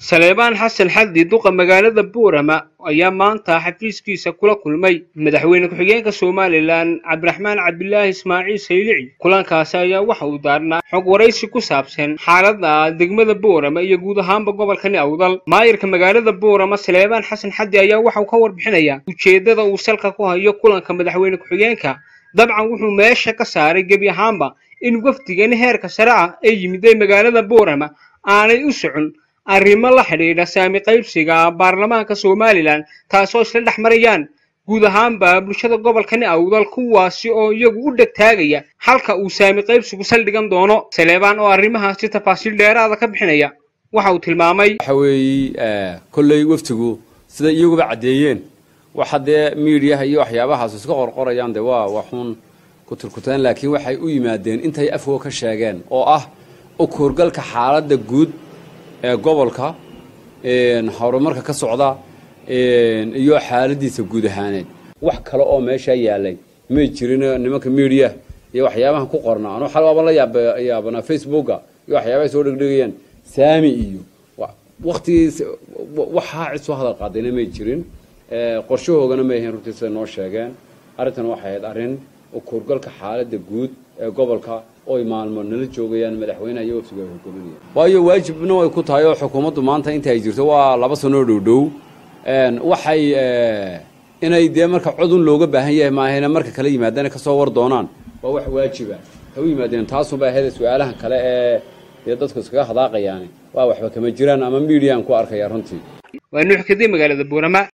saleebaan xasan xaddi duqa magaalada buurama ayaa maanta xafiiskiisa kula kulmay madaxweyne ku-xigeenka somalilan cabdiraxmaan cabdilaahi ismaaciil saylici kulankaasi ayaa waxa uu daarnaa xog waraysi ku saabsan xaaladda degmada buurama iyo guud ahaanba gobolkani awdal maayirka magaalada buurama saleebaan xasan xaddi ayaa waxa uu ka warbixinayaa ujeeddada uu salka ku hayo kulanka madaxweyne ku-xigeenka dabcan wuxuu meesha ka saaray gebi ahaanba in wafdigani heerka sare ah ee yimiday magaalada buurama aanay u socon arrimo la xidhiidha saami qaybsiga baarlamaanka somalilan taasoo isla dhex marayaan guud ahaanba bulshada gobolkani awdal kuwaasi oo iyagu u dhegtaagaya halka uu saami qaybsigu saldhigan doono saleebaan oo arrimahaasi tafaasiil dheeraada ka bixinaya waxa uu tilmaamay waxa weeye kolley waftigu sida iyaguba caddeeyeen waxa dee miidiyaha iyo waxyaabahaas iska qorqorayaan dee waa waxuun ku turkuteen laakiin waxay u yimaadeen intay afwo ka sheegeen oo ah u kuurgalka xaaladda guud ee gobolka horumarka ka socda iyo xaaladiisa guud ahaaneed wax kale oo meeshaa yaalay may jirin nimanka media iyo waxyaabahan ku qorna anu xalwaaba la yaabanaa facebooka iyo waxyaabahay soo dhegdhegayaan saami iyo waktigiis waxaa cid soo hadal qaadayna may jirin qorshahoogana may ahayn runtii siday noo sheegeen arrintan waxay ahayd arrin kuurgalka xaaladda guud ee gobolka oy maalmo nala joogayaan madaxweynaha iyo waftiga ay hogaaminayaan waayo waajibna way ku tahay oo xukuumaddu maanta inta ay jirto waa laba sanoo dhowdhow waxay inay dee marka codun looga baahan yahay maahayna marka kala yimaadana kasoo war doonaan waa wax waajiba ha u yimaadeen taasunbaa ahayda su-aalahan kale ee dee dadku iskaga hadaaqayaani waa waxba kama jiraan ama midiyan ku arkaya runtii waa nuux kadib magaalada buurama